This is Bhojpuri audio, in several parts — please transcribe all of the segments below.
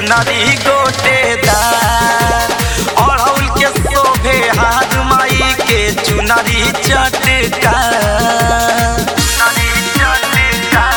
चुनरी गोटेदार अड़हुल के शोभे हाथ माई के चुनरी चटकार चुनरी चटकार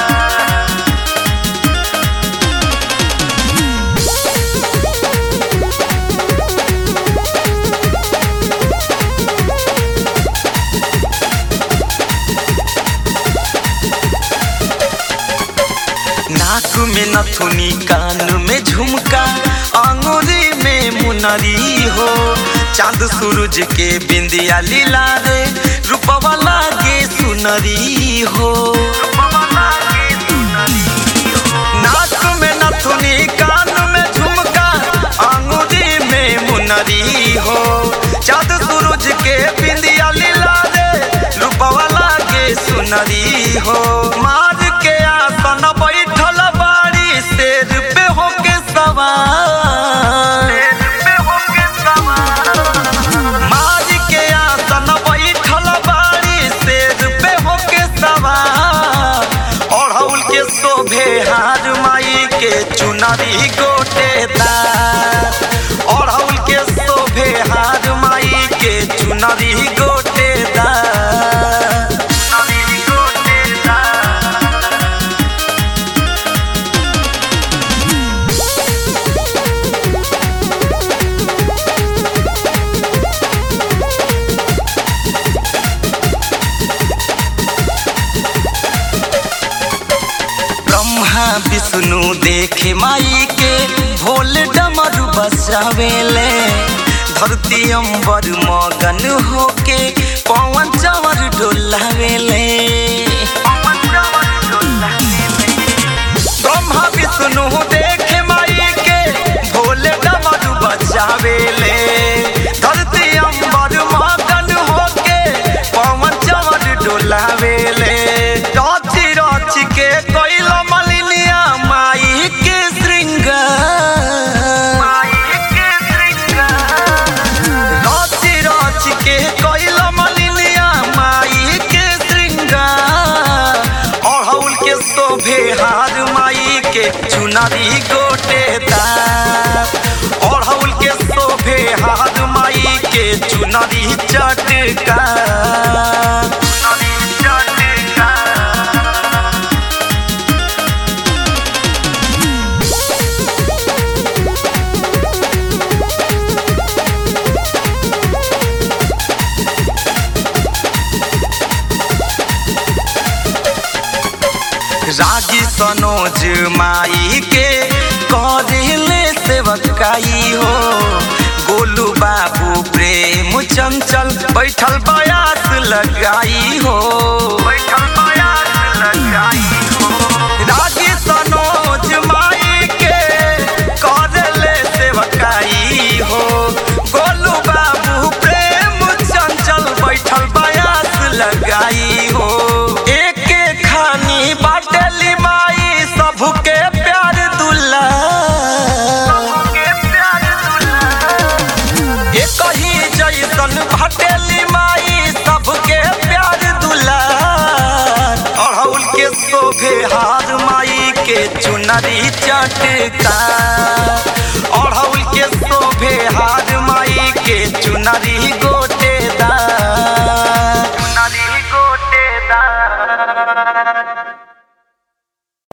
नाक में नथुनी कान में झुमका अंगूरी में मुनरी हो चांद सूरज के बिंदिया लीला रे रूपवा लागे सुनरी हो नाक में नथुनी कान में झुमका अंगूरी में मुनरी हो चांद सूरज के बिंदिया लीला रे रूपवा लागे सुनरी हो मार के आसन बैठल बाड़ी शेर पे होके सवार मार के आसन बैठल बाड़ी शेर पे होके सवार अड़हुल के शोभे हार माई के चुनरी गोटेदार अड़हुल के शोभे हार माई के चुनरी गोटेदार चुनरी गोटेदार ब्रह्मा विष्णु देखे माई के भोले डमरू बसावेले धरती अंबर मगन होके पवन चवर डोलावेले ब्रह्मा विष्णु देखे माई के भोले डमरू बचावेले धरती अंबर मगन होके पवन चवर डोलावेले रच रच के कैल मलिनिया माई के श्रृंगार रच रच के कैल मलिनिया माई के श्रृंगार अड़हुल के शोभे हार माई के चुनरी गोटेदार अड़हुल के शोभे हार माई के चुनरी चटकार चुनरी चटकार रागी सनोज माई के करेले सेवकाई हो गोलू बाबू प्रेम चंचल बैठल बयास लगाई हो बैठल बयास लगाई हो रागी सनोज माई के करेले सेवकाई हो गोलू बाबू प्रेम चंचल बैठल बयास लगाई हो एक खानी बाटेली माई सबके प्यार दुल्ला एक ही जैसन भटेली माई सबके प्यार दुलार अड़हुल के शोभे हार माई के चुनरी चटकार अड़हुल के शोभे हार माई के चुनरी